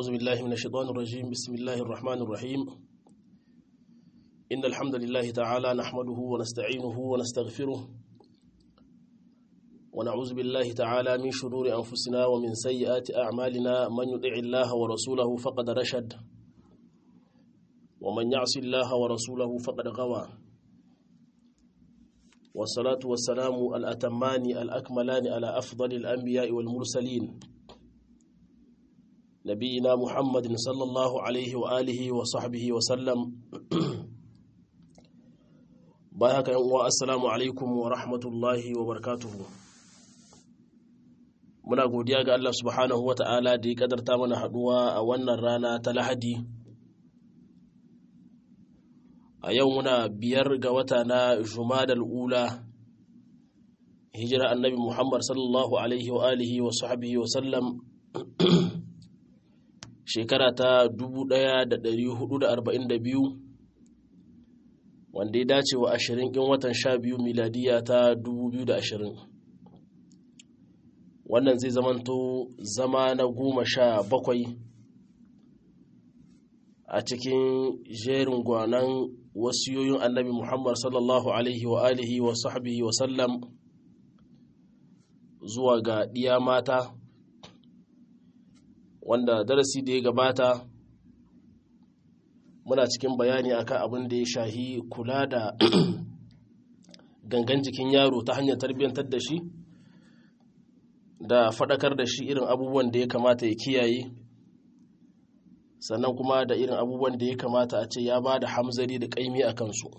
أعوذ بالله من الشيطان الرجيم بسم الله الرحمن الرحيم إن الحمد لله تعالى نحمده ونستعينه ونستغفره ونعوذ بالله تعالى من شرور أنفسنا ومن سيئات أعمالنا من يطع الله ورسوله فقد رشد ومن يعص الله ورسوله فقد غوى والصلاة والسلام الأتمان الأكملان على أفضل الأنبياء والمرسلين نبينا محمد صلى الله عليه وآله وصحبه وسلم بايك يوم السلام عليكم ورحمة الله وبركاته muna godiya ga Allah subhanahu wa ta'ala da ya kadarta mana haduwa a wannan rana ta lahadi a yau muna biyar ga wata na jumadal ula hijira annabi muhammad sallallahu alaihi wa alihi wa sahbihi wa sallam shekara ta 1442 wanda ya dace wa 20 ɗin watan 12 miladiya ta 2020 wannan zai zamanto zama na goma sha bakwai a cikin jerin gwanan wasiyoyin annabi muhammad sallallahu alaihi wa alihi wa sahbihi wa sallam zuwa ga ɗiya mata wanda darasi da ya gabata muna cikin bayani akan abin da ya shahi kula da gangan jikin yaro ta hanyar tarbiyyantar da shi da faɗakar da shi irin abubuwan da ya kamata ya kiyaye sannan kuma da irin abubuwan da ya kamata a ce ya ba da hamzari da ƙaimi a kansu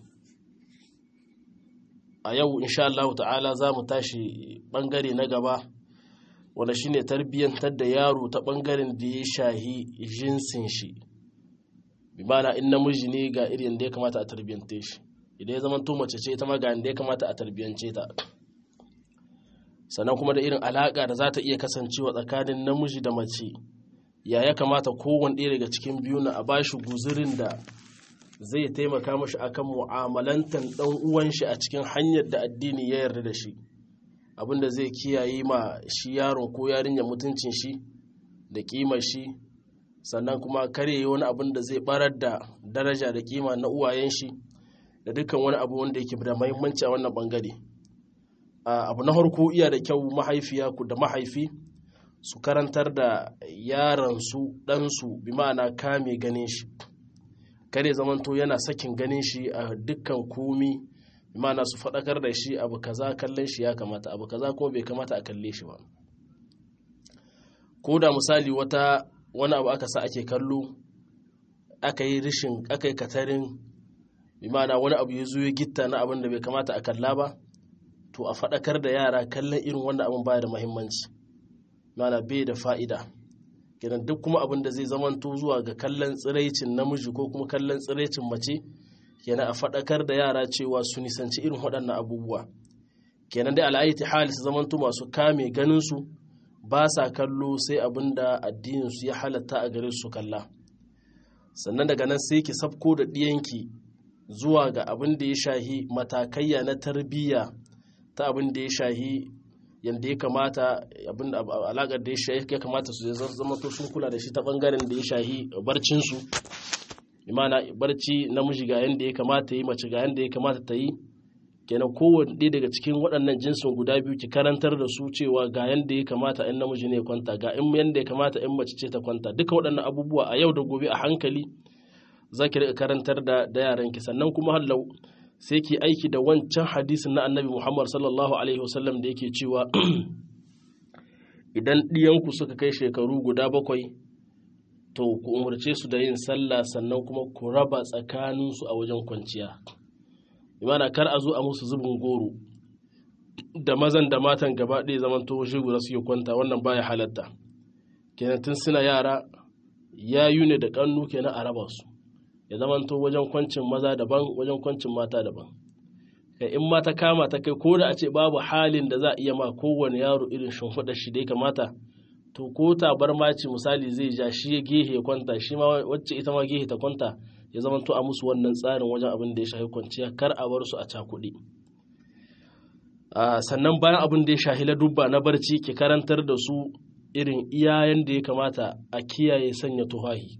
a yau insha Allah ta'ala za mu tashi ɓangare na gaba wanda shi ne tarbiyyantar da yaro ta ɓangaren da ya shahi jinsin shi bi mana in namiji ne ga irin da ya kamata a tarbiyyante shi idan ya zama to mace ce ita ma ga da ya kamata a tarbiyyance ta sannan kuma da irin alaƙa da za ta iya kasancewa tsakanin namiji da mace ya ya kamata kowane ɗaya daga cikin biyu na a bashi guzurin da zai taimaka mashi akan mu'amalantan ɗan uwan shi a cikin hanyar da addini ya yarda da shi abinda zai kiyaye ma shi yaron ko yarinyar mutuncin shi da kimar shi sannan kuma kare wani abin da zai barar da daraja da kima na uwayen shi da dukkan wani abu wanda yake da muhimmanci a wannan bangare abu na harko iya da kyau mahaifiya ku da mahaifi su karantar da yaransu ɗansu bi ma'ana kame ganin shi kare zamanto yana sakin ganin shi a dukkan komi bi ma'ana su faɗakar da shi abu kaza kallon shi ya kamata abu kaza kuma bai kamata a kalle shi ba ko da misali wata wani abu aka sa ake kallo aka yi rishin aka yi katarin bi ma'ana wani abu ya zo ya gitta na abin da bai kamata a kalla ba to a faɗakar da yara kallon irin wannan abin baya da mahimmanci mana bai da fa'ida kenan duk kuma abin da zai zamanto zuwa ga kallon tsiraicin namiji ko kuma kallon tsiraicin mace kenan a faɗakar da yara cewa su nisanci irin waɗannan abubuwa kenan dai al'ayyati hali su zamanto masu kame ganinsu ba sa kallo sai abin da addininsu ya halatta a gare su kalla sannan daga nan sai ki sabko da ɗiyanki zuwa ga abin da ya shahi matakayya na tarbiyya ta abin da ya shahi yadda ya kamata abin alaƙar da ya shahi ya kamata su zama to sun kula da shi ta ɓangaren da ya shahi barcinsu imana barci namiji ga yadda ya kamata yi mace ga yadda ya kamata ta yi kenan kowane ɗaya daga cikin waɗannan jinsin guda biyu ki karantar da su cewa ga yadda ya kamata in namiji ne kwanta ga in yadda ya kamata in mace ce ta kwanta duka waɗannan abubuwa a yau da gobe a hankali za ki riƙa karantar da yaranki sannan kuma hallau sai ki aiki da wancan hadisin na annabi Muhammad sallallahu Alaihi wasallam da yake cewa idan ɗiyanku suka kai shekaru guda bakwai to ku umarce su da yin sallah sannan kuma ku raba tsakaninsu a wajen kwanciya imana kar a zo a musu zubin goro da mazan da matan gaba ɗaya zaman to shi guda suke kwanta wannan baya halatta kenan tun suna yara yayu ne da ƙannu kenan a raba su ya zamanto wajen kwancin maza daban wajen kwancin mata daban kai in mata kama ta kai ko da a ce babu halin da za a iya ma kowane yaro irin shimfiɗar shi da ya kamata to ko tabar maci misali zai ja shi ya gehe ya kwanta shi ma wacce ita ma gehe ta kwanta ya zamanto a musu wannan tsarin wajen abin da ya shafi kwanciya kar a bar su a cakuɗe sannan bayan abin da ya shahi ladubba na barci ki karantar da su irin iyayen da ya kamata a kiyaye sanya tuhahi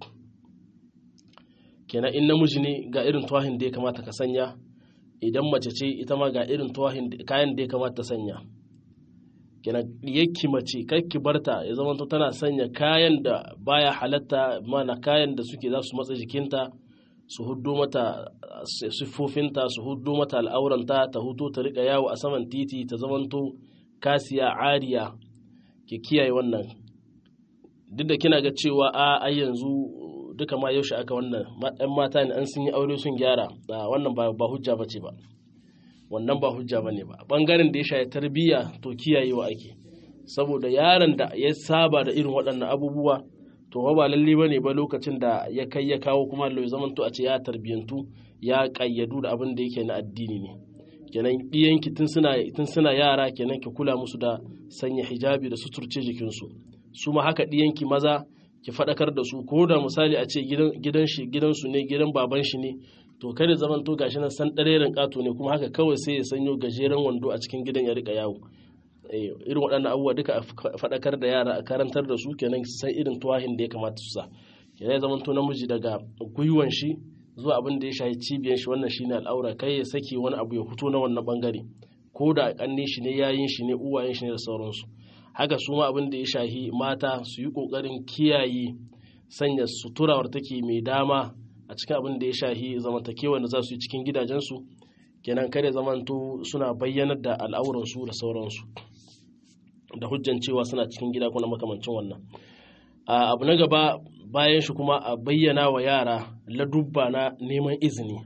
kenan in namiji ne ga irin tuwahin da ya kamata ka sanya idan mace ce ita ma ga irin tuwahin kayan da ya kamata ta sanya kenan yakki mace ki barta ya zama tana sanya kayan da baya halatta mana kayan da suke za su matsa jikinta su huddo mata siffofinta su huddo mata al'auranta ta huto ta rika yawo a saman titi ta zamanto kasiya ariya ke kiyaye wannan duk da kina ga cewa a ai yanzu duka ma yaushe aka wannan ɗan mata ne an sun yi aure sun gyara wannan ba hujja ba ce ba wannan ba hujja ba ne ba ɓangaren da ya shaye tarbiyya to kiyayewa ake saboda yaron da ya saba da irin waɗannan abubuwa to ba lalle ba ne ba lokacin da ya kai ya kawo kuma lo zaman to a ce ya tarbiyyantu ya ƙayyadu da abin da yake na addini ne kenan ɗiyanki tun suna tun suna yara kenan ki kula musu da sanya hijabi da suturce jikinsu su ma haka ɗiyanki maza ki faɗakar da su ko da misali a ce gidan shi gidansu ne gidan baban shi ne to kada zaman to gashi nan san ɗareren ƙato ne kuma haka kawai sai ya sanyo gajeren wando a cikin gidan ya rika yawo irin waɗannan abubuwa duka a faɗakar da yara a karantar da su kenan san irin tuwahin da ya kamata su sa kenan ya zaman to namiji daga gwiwan shi zuwa abin da ya shahi cibiyan shi wannan shine al'aura kai ya saki wani abu ya fito na wannan bangare ko da kanne shi ne yayin shi ne uwayen shi ne da sauransu haka su ma abin da ya shahi mata su yi ƙoƙarin kiyaye sanya suturawar take mai dama a cikin abin da ya shahi zamantakewa da za su yi cikin gidajensu kenan kare zamanto suna bayyanar da al'auransu da sauransu da hujjan cewa suna cikin gida kuna makamancin wannan abu na gaba bayan shi kuma a bayyana wa yara ladubba na neman izini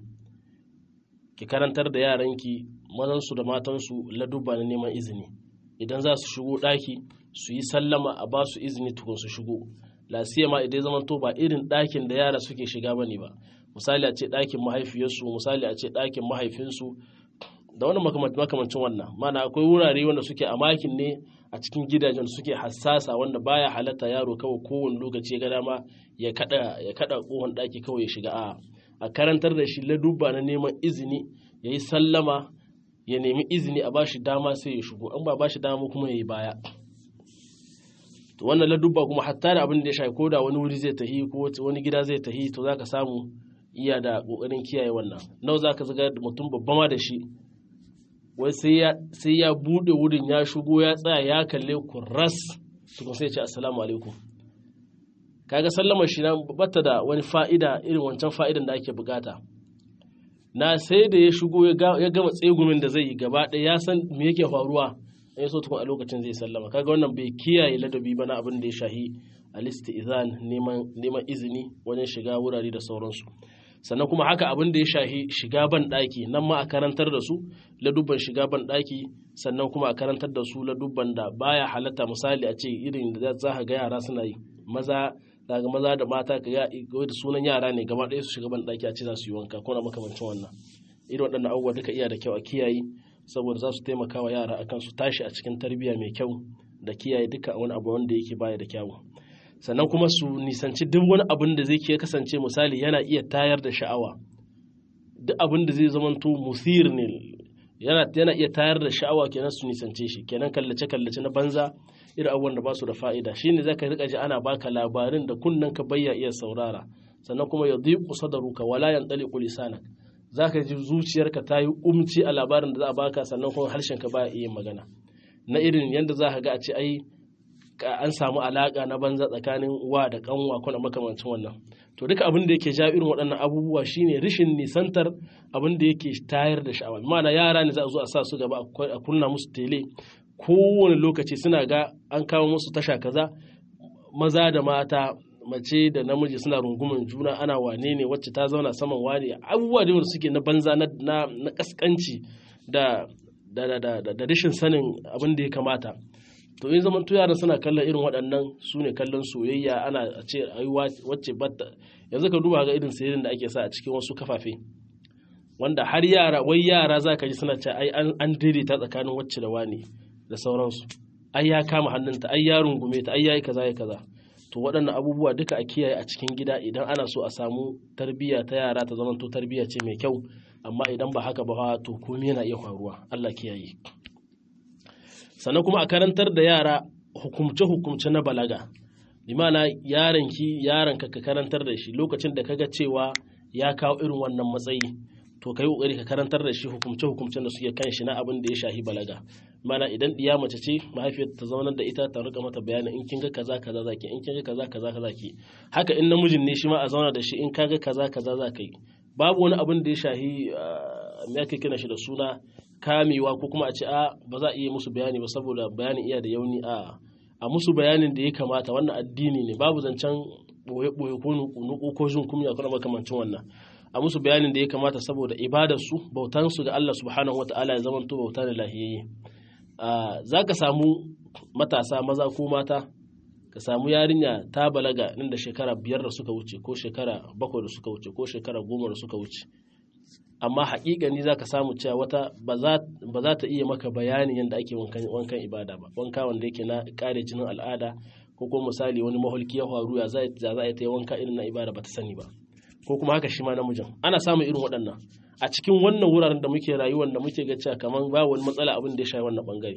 ki karantar da yaranki mazansu da matansu ladubba na neman izini idan za su shigo ɗaki su yi sallama a ba su izini tukun su shigo ma idan zaman to ba irin ɗakin da yara suke shiga ba ne ba misali a ce ɗakin mahaifiyarsu misali a ce ɗakin mahaifinsu da wani makamancin wannan mana akwai wurare wanda suke a makin ne a cikin gidajen suke hassasa wanda baya halatta yaro kawai kowane lokaci ya ga dama ya kada ya kada kohon ɗaki kawai ya shiga a a karantar da shi ladubba na neman izini ya yi sallama ya nemi izini a bashi dama sai ya shigo an ba bashi dama kuma ya yi baya to wannan ladubba kuma hatta da abin da ya shafi ko da wani wuri zai tahi ko wani gida zai tahi to zaka samu iya da kokarin kiyaye wannan nawa zaka zaga mutum babba ma da shi wai sai ya sai ya bude wurin ya shigo ya tsaya ya kalle ku ras tukun sai ya ce assalamu alaikum kaga sallamar shi na bata da wani fa'ida irin wancan fa'idan da ake bukata na sai da ya shigo ya gama tsegumin da zai yi gaba ɗaya ya san me yake faruwa ya so tukun a lokacin zai sallama kaga wannan bai kiyaye ladabi ba na abin da ya shahi alisti izan neman izini wajen shiga wurare da sauransu sannan kuma haka abin da ya shahi shiga ban ɗaki nan ma a karantar da su ladubban shiga ban ɗaki sannan kuma a karantar da su ladubban da baya halatta misali a ce irin da za ka ga yara suna yi maza daga maza da mata ka ga da sunan yara ne gaba ɗaya su shiga ban ɗaki a ce za su yi wanka ko na makamancin wannan irin waɗannan abubuwa duka iya da kyau a kiyaye saboda za su taimaka wa yara akan su tashi a cikin tarbiyya mai kyau da kiyaye duka wani abu wanda yake baya da kyawu sannan kuma su nisanci duk wani abin da zai ke kasance misali yana iya tayar da sha'awa duk abin da zai zamanto musir ne yana yana iya tayar da sha'awa kenan su nisance shi kenan kallace kallace na banza irin abubuwan da ba su da fa'ida shine zaka rika ji ana baka labarin da kunnen ka bayya iya saurara sannan kuma ya dhiqu sadruka wala yantaliqu lisanak zaka ji zuciyarka ta yi umci a labarin da za a baka sannan kuma harshen ka baya iya magana na irin yadda za ka ga a ce ai an samu alaka na banza tsakanin wa da kanwa kuna makamancin wannan to duka abin da yake ja irin waɗannan abubuwa shine rishin nisantar abin da yake tayar da sha'awa ma'ana yara ne za a zo a sa su gaba a kunna musu tele kowane lokaci suna ga an kawo musu tasha kaza maza da mata mace da namiji suna rungumin juna ana wane ne wacce ta zauna saman wane abubuwa da wanda suke na banza na na kaskanci da da da da rashin sanin abin da ya kamata to in zaman yaran suna kallon irin waɗannan su ne kallon soyayya ana a ce ai wacce batta yanzu ka duba ga irin sayarin da ake sa a cikin wasu kafafe wanda har yara wai yara za ka ji suna ce ai an daidaita tsakanin wacce da wani da sauransu ai ya kama hannunta ai ya rungume ta ai ya yi kaza ya kaza to waɗannan abubuwa duka a kiyaye a cikin gida idan ana so a samu tarbiyya ta yara ta zama to tarbiyya ce mai kyau amma idan ba haka ba to komai yana iya faruwa Allah kiyaye sannan kuma a karantar da yara hukumce-hukumce na balaga limana yaranki yaranka ka karantar da shi lokacin da kaga cewa ya kawo irin wannan matsayi to kai kokari ka karantar da shi hukumce hukumcen da suke kan shi na abin da ya shahi balaga mana idan diya mace ce mahaifiyar ta zaunar da ita ta rika mata bayani in kin ga kaza kaza zaki in kin ga kaza kaza kaza ki haka in namijin ne shi ma a zauna da shi in ka ga kaza kaza za ka yi babu wani abin da ya shahi me ake kira shi da suna kamewa ko kuma a ce a ba za a iya musu bayani ba saboda bayanin iya da yauni a a musu bayanin da ya kamata wannan addini ne babu zancen boye-boye ko nuku ko jin kumya ko makamancin wannan a musu bayanin da ya kamata saboda ibadarsu bautansu ga Allah subhanahu wata'ala ya zama to bauta da lahiyayye za ka samu matasa maza ko mata ka samu yarinya ta balaga nan da shekara biyar da suka wuce ko shekara bakwai da suka wuce ko shekara goma da suka wuce amma haƙiƙani za ka samu cewa wata ba za ta iya maka bayanin yadda ake wankan ibada ba wanka wanda yake na ƙare jinin al'ada ko kuma misali wani maholki ya faru ya za a yi ta yi wanka irin na ibada ba ta sani ba ko kuma haka shi ma namijin ana samun irin waɗannan a cikin wannan wuraren da muke rayuwar da muke ga cewa kamar ba wani matsala abin da ya shafi wannan bangare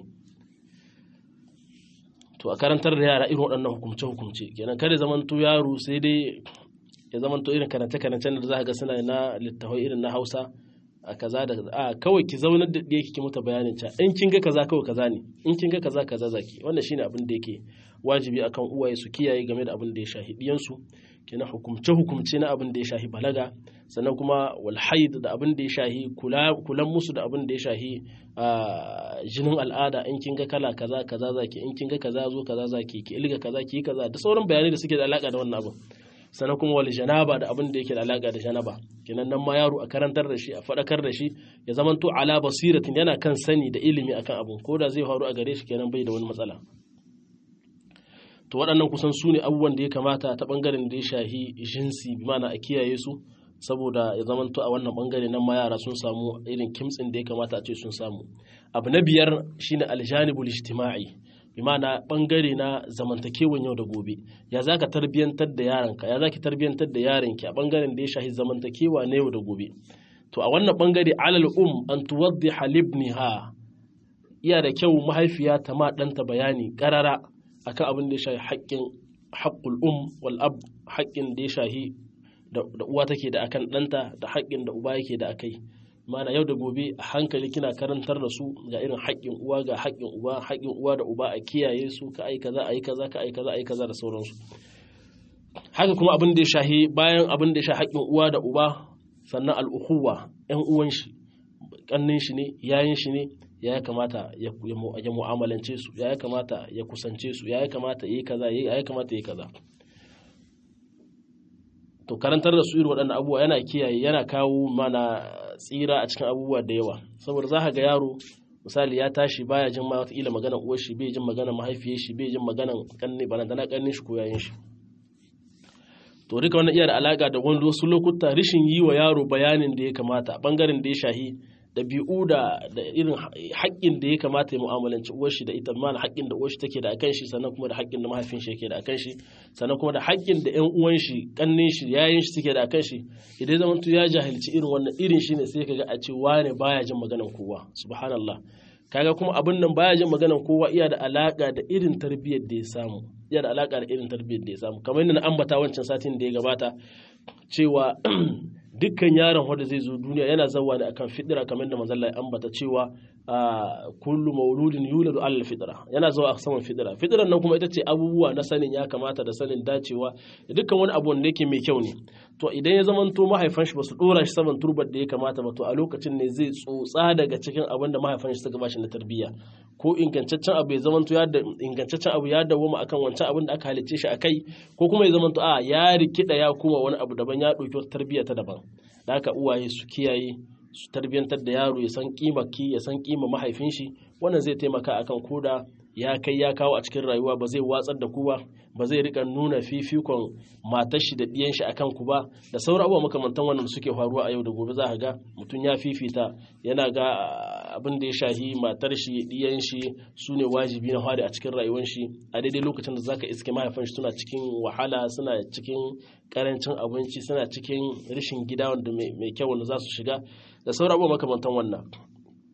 to a karantar da yara irin waɗannan hukumce hukumce kenan kada zamanto yaro sai dai ya zamanto irin karance karancen da za ka ga suna na littafai irin na Hausa a kaza da a kawai ki zaunar da ɗaya kike mata bayanin ca in kin ga kaza kawai kaza ne in kin ga kaza kaza zaki wannan shine abin da yake wajibi akan uwaye su kiyaye game da abin da ya shahi diyansu kenan hukumce hukumce na abin da ya shahi balaga sannan kuma wal haid da abin da ya shahi kulan musu da abin da ya shahi jinin al'ada in kin ga kala kaza kaza zaki in kin ga kaza zo kaza zaki ki ilga kaza ki kaza da sauran bayanai da suke da alaka da wannan abin sannan kuma wal janaba da abin da yake da alaka da janaba kenan nan ma yaro a karantar da shi a faɗakar da shi ya zamanto ala basiratin yana kan sani da ilimi akan abin ko da zai faru a gare shi kenan bai da wani matsala to waɗannan kusan su ne abubuwan da ya kamata ta ɓangaren da ya shahi jinsi bi mana a kiyaye su saboda ya zamanto a wannan ɓangare nan ma yara sun samu irin kimtsin da ya kamata a ce sun samu abu na biyar shine aljanibul ijtima'i bi mana ɓangare na zamantakewan yau da gobe ya za ka tarbiyyantar da yaranka ya za ki tarbiyyantar da yaranki a ɓangaren da ya shahi zamantakewa na yau da gobe to a wannan ɓangare alal um an tuwaddiha libniha iya da kyau mahaifiya ta ma ɗanta bayani ƙarara akan abin da ya shahi haƙƙin haƙƙul um wal ab haƙƙin da ya shahi da uwa take da akan ɗanta da haƙƙin da uba yake da akai mana yau da gobe a hankali kina karantar da su ga irin haƙƙin uwa ga haƙƙin uba haƙƙin uwa da uba a kiyaye su ka ai kaza ai kaza ka ai kaza ai kaza da sauransu haka kuma abin da ya shahi bayan abin da ya shahi haƙƙin uwa da uba sannan al'ukuwa ƴan uwan shi ƙannin shi ne yayin shi ne ya kamata ya mu'amalance su ya kamata ya kusance su ya kamata yi kaza ya kamata yi kaza to karantar da su irin waɗannan abubuwa yana kiyaye yana kawo mana tsira a cikin abubuwa da yawa saboda za ka ga yaro misali ya tashi baya jin ma wataƙila maganar uwar shi bai jin maganar mahaifiyar shi bai jin maganar kanne barantana kannin shi ko yayin shi to duka wannan iya da alaka da wani wasu lokuta rishin yi wa yaro bayanin da ya kamata bangaren da ya shahi ɗabi'u da da irin haƙƙin da ya kamata ya mu'amalanci uwar shi da ita mana haƙƙin da uwar shi take da akan shi sannan kuma da haƙƙin da mahaifin shi yake da akan shi sannan kuma da haƙƙin da ƴan uwan shi ƙannin shi yayin shi suke da akan shi idan zaman ya jahilci irin wannan irin shi ne sai kaga a ce wane baya jin maganar kowa subhanallah kaga kuma abin nan baya jin maganar kowa iya da alaka da irin tarbiyyar da ya samu iya da alaka da irin tarbiyyar da ya samu kamar yadda na ambata wancan satin da ya gabata cewa dukkan yaron wanda zai zo duniya yana zawa ne akan fidira kamar da manzon ya ambata cewa kullu mauludin yuladu alal fidira yana zuwa a saman fidira fidiran nan kuma ita ce abubuwa na sanin ya kamata da sanin dacewa da dukkan wani abu wanda yake mai kyau ne to idan ya zama to mahaifan shi basu dora shi saman turbar da ya kamata ba to a lokacin ne zai tsotsa daga cikin abin da mahaifan shi suka bashi na tarbiyya ko ingantaccen abu ya zama to ya da ingantaccen abu ya dawoma akan wancan abin da aka halicce shi akai ko kuma ya zama to a ya rikida ya kuma wani abu daban ya dauki wata tarbiyya ta daban da haka uwaye su kiyaye su tarbiyantar da yaro ya san ki ya san kima mahaifin shi wannan zai taimaka akan koda ya kai ya kawo a cikin rayuwa ba zai watsar da ku ba ba zai rika nuna fifikon matar shi da ɗiyan shi akan ku ba da sauran abubuwa makamantan wannan da suke faruwa a yau da gobe za ka ga mutum ya fifita yana ga abin da ya shahi matar shi ɗiyan shi su ne wajibi na fari a cikin rayuwar shi a daidai lokacin da zaka iske mahaifan shi suna cikin wahala suna cikin karancin abinci suna cikin rashin gida wanda mai kyau wanda za su shiga da sauran abubuwa makamantan wannan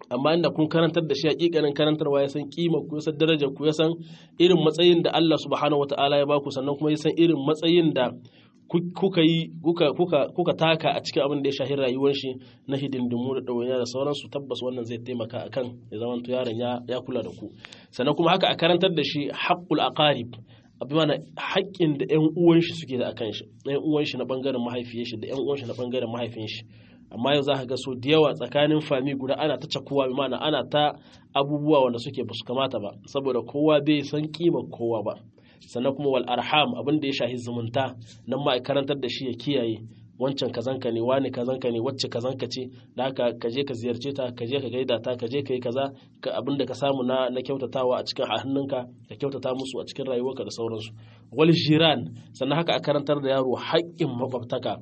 amma inda kun karantar da shi hakikanin karantarwa ya san kima ku ya san darajar ku ya san irin matsayin da Allah subhanahu wataala ya baku sannan kuma ya san irin matsayin da kuka yi kuka taka a cikin abin da ya shahi rayuwar shi na hidindimu da ɗawainiya da sauransu tabbas wannan zai taimaka akan ya zama to yaron ya kula da ku sannan kuma haka a karantar da shi haqqul aqarib abin mana haƙƙin da ƴan uwan shi suke da akan shi ƴan uwan shi na bangaren mahaifiyar shi da ƴan uwan shi na bangaren mahaifin shi amma yau za ka ga so da yawa tsakanin fami guda ana ta cakuwa bi mana ana ta abubuwa wanda suke ba su kamata ba saboda kowa bai san kima kowa ba sannan kuma wal arham abin da ya shahi zumunta nan ma karantar da shi ya kiyaye wancan kazanka ne wani kazanka ne wacce kazanka ce da haka ka je ka ziyarce ta ka je ka gaida ta ka je ka yi kaza ka abin da ka samu na na kyautatawa a cikin hannunka ka kyautata musu a cikin rayuwarka da sauransu wal jiran sannan haka a karantar da yaro haƙƙin makwabtaka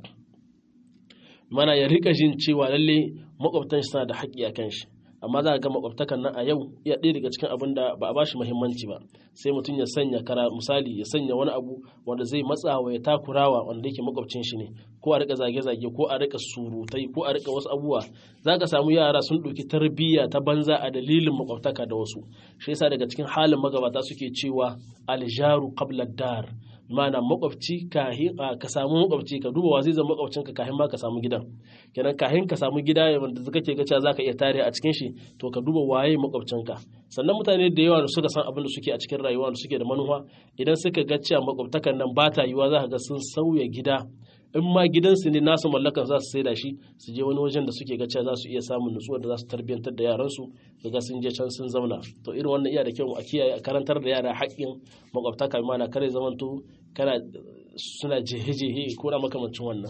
mana ya rika jin cewa lalle makwabtan shi suna da haƙƙi a kan shi amma za a ga makwabtakan nan a yau iya ɗaya daga cikin abin da ba a bashi muhimmanci ba sai mutum ya sanya kara misali ya sanya wani abu wanda zai matsawa ya takurawa wanda yake makwabcin shi ne ko a rika zage-zage ko a rika surutai ko a rika wasu abubuwa za ka samu yara sun ɗauki tarbiyya ta banza a dalilin makwabtaka da wasu shi yasa daga cikin halin magabata suke cewa aljaru qabla dar mana makwabci kahin ka samu makwabci ka duba wa zai zama makwabcinka kahin ma ka samu gidan kenan kahin ka samu gida wanda kake ga cewa zaka iya tare a cikin shi to ka duba waye makwabcinka sannan mutane da yawa da suka san abin da suke a cikin rayuwa da suke da manufa idan suka ga cewa makwabtakan nan ba ta yiwa za ka ga sun sauya gida in ma gidansu ne nasu mallakan za su saida shi su je wani wajen da suke ga cewa za su iya samun nutsuwa da za su tarbiyantar da yaransu su ga sun je can sun zauna to irin wannan iya da kyau a kiyaye a karantar da yara haƙƙin makwabtaka mana kare zamanto kana suna jehe-jehe ko na makamancin wannan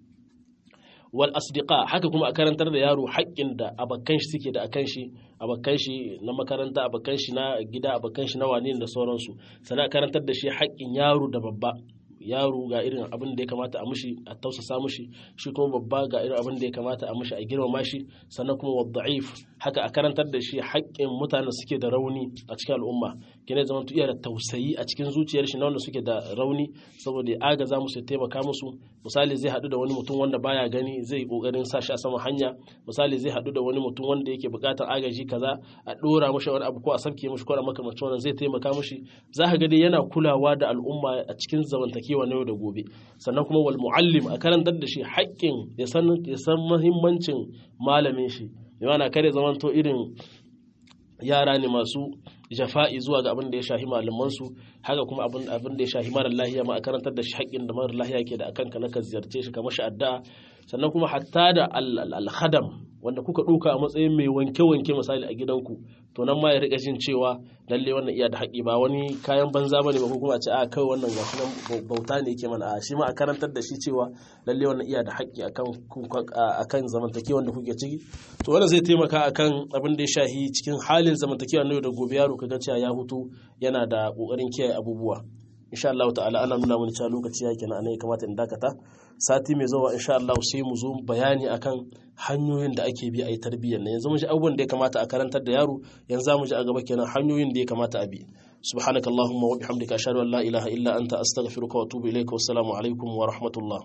wal asdiqa haka kuma a karantar da yaro haƙƙin da abakan shi suke da akan shi abakan shi na makaranta abakan shi na gida abakan shi na wani da sauransu sannan karantar da shi haƙƙin yaro da babba yaro ga irin abin da ya kamata a mushi a tausasa mushi shi kuma babba ga irin abin da ya kamata a mushi a girmama shi sannan kuma wadda'if haka a karantar da shi haƙƙin mutanen suke da rauni a cikin al'umma kene zaman iya da tausayi a cikin zuciyar shi na wanda suke da rauni saboda ya agaza musu ya taimaka musu misali zai haɗu da wani mutum wanda baya gani zai yi ƙoƙarin sa shi a saman hanya misali zai haɗu da wani mutum wanda yake buƙatar agaji kaza a ɗora mashi wani abu ko a sabke mashi ko a makamancin wannan zai taimaka mashi za ka ga dai yana kulawa da al'umma a cikin zamantakewa na yau da gobe sannan kuma wal muallim a karantar da shi haƙƙin ya san ya san muhimmancin malamin shi yana kare zamanto irin yara ne masu jafa'i zuwa ga abin da ya shahi malamansu haka kuma abin da ya shahi mara lahiya ma a karantar da shi haƙƙin da mara lahiya ke da akan ka na ka ziyarce shi kamar shi addu'a sannan kuma hatta da al-khadam wanda kuka ɗauka a matsayin mai wanke-wanke misali a gidanku to nan ma ya riƙa jin cewa lalle wannan iya da haƙƙi ba wani kayan banza bane ba ko kuma a ce a kai wannan gashi nan bauta ne yake mana a shi ma a karantar da shi cewa lalle wannan iya da haƙƙi akan akan zamantakewa da kuke ciki to wannan zai taimaka akan abin da ya shahi cikin halin zamantakewa na yau da gobe yaro kaga cewa ya hutu yana da ƙoƙarin kiyaye abubuwa insha Allah ta'ala ana nuna mini cewa lokaci yake na ya kamata in dakata sati mai zuwa insha Allah sai mu zo bayani akan hanyoyin da ake bi a yi tarbiyyar nan yanzu mun ji abubuwan da ya kamata a karantar da yaro yanzu za mu ji a gaba kenan hanyoyin da ya kamata a bi subhanaka allahumma wa bihamdika ashhadu an la ilaha illa anta astaghfiruka wa atubu ilayka wassalamu alaikum wa rahmatullah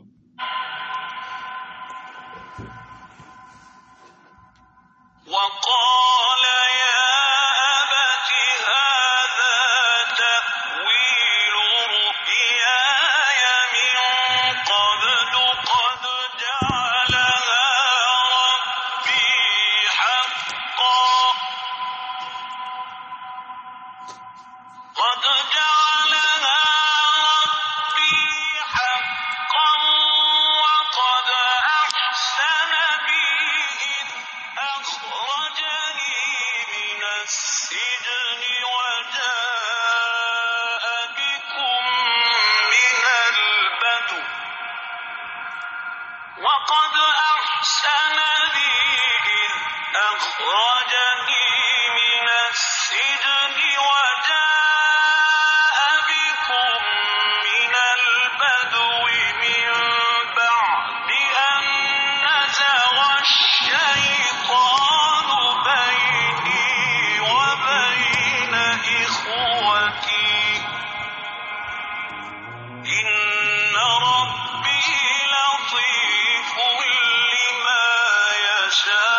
وقال يا أبت هذا تأويل رؤياي من قبل قد جعلها ربي حقا قد جعلها ربي حقا وقد أحسن بي إذ أخرجني من السجن وجاء بكم من البدو وقد أحسن بي إذ أخرجني من السجن وجاء بكم من البدو من بعد أن نزغ الشيطان بيني وبين إخوتي إن ربي لطيف لما يشاء